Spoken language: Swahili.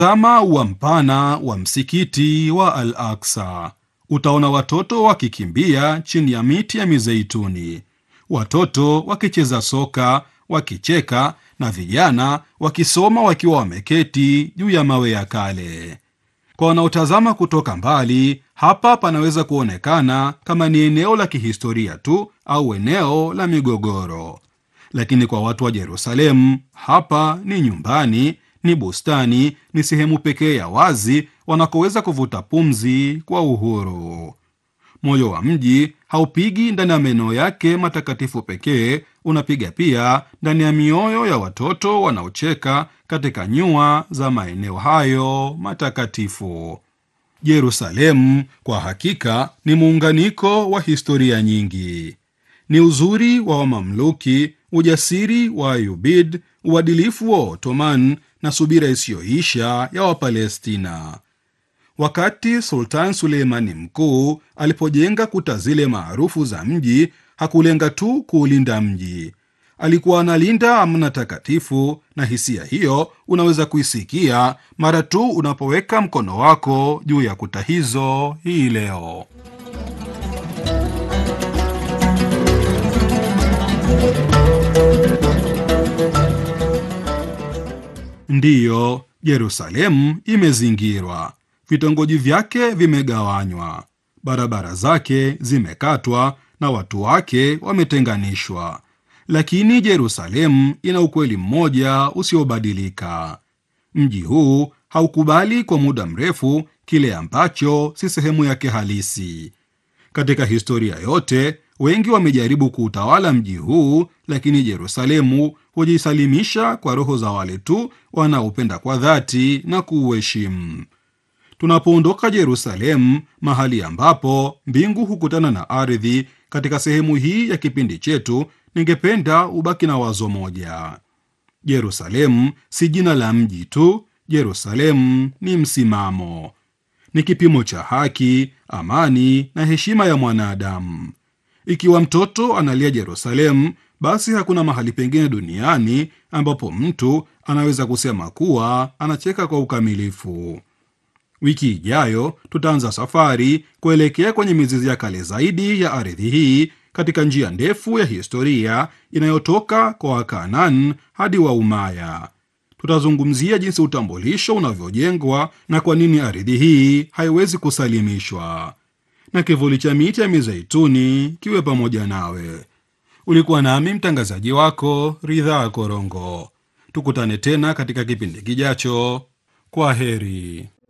Tazama ua mpana wa msikiti wa Al Aksa. Utaona watoto wakikimbia chini ya miti ya mizeituni, watoto wakicheza soka, wakicheka na vijana wakisoma wakiwa wameketi juu ya mawe ya kale. Kwa wanaotazama kutoka mbali, hapa panaweza kuonekana kama ni eneo la kihistoria tu au eneo la migogoro, lakini kwa watu wa Yerusalemu, hapa ni nyumbani, ni bustani, ni sehemu pekee ya wazi wanakoweza kuvuta pumzi kwa uhuru. Moyo wa mji haupigi ndani ya maeneo yake matakatifu pekee, unapiga pia ndani ya mioyo ya watoto wanaocheka katika nyua za maeneo hayo matakatifu. Yerusalemu kwa hakika ni muunganiko wa historia nyingi. Ni uzuri wa Wamamluki, ujasiri wa Ayubid, uadilifu wa Ottoman na subira isiyoisha ya Wapalestina. Wakati Sultan Suleimani Mkuu alipojenga kuta zile maarufu za mji, hakulenga tu kuulinda mji, alikuwa analinda amana takatifu, na hisia hiyo unaweza kuisikia mara tu unapoweka mkono wako juu ya kuta hizo hii leo. Ndiyo, Yerusalemu imezingirwa, vitongoji vyake vimegawanywa, barabara zake zimekatwa na watu wake wametenganishwa, lakini Yerusalemu ina ukweli mmoja usiobadilika. Mji huu haukubali kwa muda mrefu kile ambacho si sehemu yake halisi. Katika historia yote, wengi wamejaribu kuutawala mji huu, lakini Yerusalemu hujisalimisha kwa roho za wale tu wanaopenda kwa dhati na kuuheshimu. Tunapoondoka Yerusalemu, mahali ambapo mbingu hukutana na ardhi, katika sehemu hii ya kipindi chetu, ningependa ubaki na wazo moja: Yerusalemu si jina la mji tu. Yerusalemu ni msimamo, ni kipimo cha haki, amani na heshima ya mwanadamu. Ikiwa mtoto analia Yerusalemu, basi hakuna mahali pengine duniani ambapo mtu anaweza kusema kuwa anacheka kwa ukamilifu. Wiki ijayo tutaanza safari kuelekea kwenye mizizi ya kale zaidi ya ardhi hii, katika njia ndefu ya historia inayotoka kwa Wakanaan hadi Waumaya. Tutazungumzia jinsi utambulisho unavyojengwa na kwa nini ardhi hii haiwezi kusalimishwa. Na kivuli cha miti ya mizeituni kiwe pamoja nawe. Ulikuwa nami mtangazaji wako Ridhaa Korongo. Tukutane tena katika kipindi kijacho. Kwa heri.